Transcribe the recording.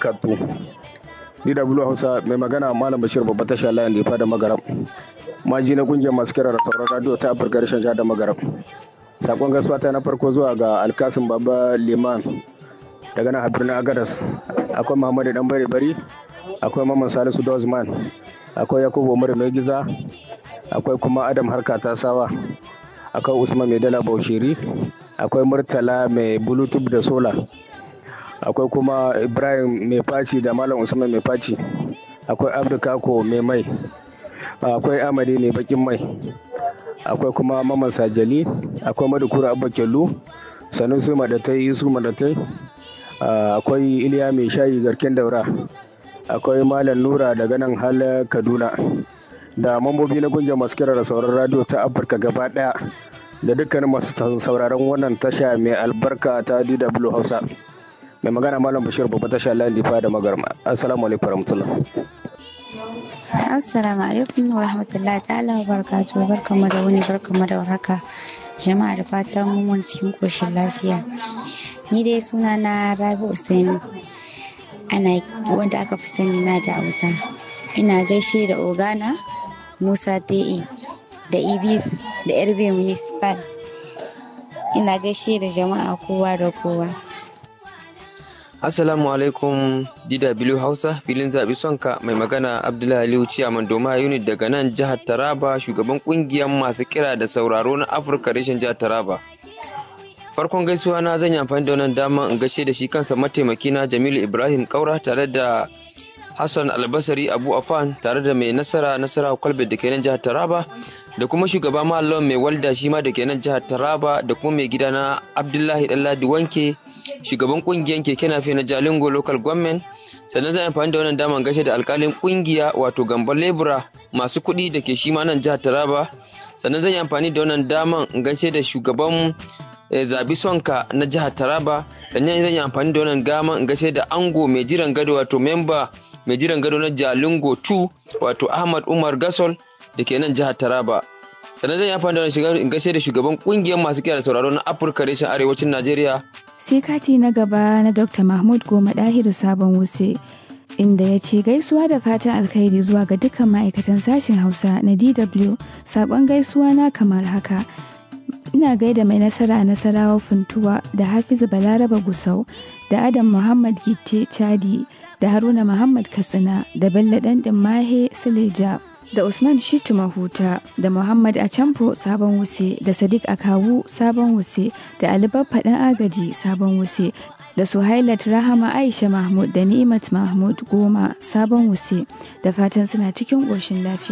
Kattu. DW Hausa mai magana Malam Bashir babba tasha layin difa da magaram. Maji na kungiyar masu kira da sauran radio ta Afirka rashin jihar da magaram. Sakon gaisuwa ta na farko zuwa ga Alkasim Baba Liman daga nan a birnin Agadas. Akwai Muhammadu Dan Bari Bari, akwai Mamman Salisu Dozman, akwai Yakubu Umar Mai Giza, akwai kuma Adam Harka Tasawa, akwai Usman Mai Dala Baushiri, akwai Murtala Mai Bluetooth da Sola. akwai kuma ibrahim mai faci da malam usman mai faci akwai abdukako mai mai akwai amadi mai bakin mai akwai kuma maman sajali akwai madukura abba kyallu sanusi madatai isu madatai akwai iliya mai shayi garken daura akwai malam nura daga nan hal kaduna da mambobi na kungiyar masu kira da sauran radio ta afirka gaba daya da dukkanin masu sauraron wannan tasha mai albarka ta dw hausa mai magana malam bashir babba tasha layin difa da magarma assalamu alaikum warahmatullah assalamu alaikum wa rahmatullahi ta'ala wa barakatuhu barkamu da wuni barkamu da warhaka jama'a da fatan mun cikin koshin lafiya ni dai suna na rabi usaini ana wanda aka fi sani na da auta ina gaishe da ogana musa te'i da ibis da yarbe municipal ina gaishe da jama'a kowa da kowa Assalamu alaikum DW Hausa filin zaɓi sonka mai magana Abdullahi Aliyu Ciyaman Doma Unit daga nan jihar Taraba shugaban ƙungiyar masu kira da sauraro na Afirka reshen jihar Taraba. Farkon gaisuwa na zan yi amfani da wannan dama in gaishe da shi kansa mataimaki na Jamilu Ibrahim Kaura tare da Hassan Albasari Abu Afan tare da mai nasara nasara kwalbe da ke nan jihar Taraba da kuma shugaba Mallam mai walda shi ma da ke nan jihar Taraba da kuma mai gida na Abdullahi Ɗanladi Wanke shugaban kungiyar keke nafe na jalingo local government sannan zan amfani da wannan daman gashe da alkalin kungiya wato gambar lebura masu kuɗi da ke shi ma nan jihar taraba sannan zan yi amfani da wannan daman gashe da shugaban zabi sonka na jihar taraba sannan zan yi amfani da wannan daman gashe da ango mai jiran gado wato memba mai jiran gado na jalingo 2 wato ahmad umar gasol da ke nan jihar taraba sannan zan yi amfani da wannan gashe da shugaban kungiyar masu kiyar sauraro na afirka reshen arewacin najeriya sai kati na gaba na dr mahmud goma ɗahir sabon wuse inda ya ce gaisuwa da fatan alkhairi zuwa ga dukkan ma'aikatan sashen hausa na dw sabon gaisuwa na kamar haka ina gaida mai nasara nasarawa funtuwa da hafizu balaraba gusau da adam muhammad gitte chadi da haruna muhammad katsina da bello ɗanɗin mahe sileja da Usman Shitu Mahuta da Muhammad Acamfo Sabon Wuse da Sadiq Akawu Sabon Wuse da Ali Baffa ɗan Agaji Sabon Wuse da Suhailat Rahama Aisha Mahmud da Ni'imat Mahmud Goma Sabon Wuse da fatan suna cikin ƙoshin lafiya.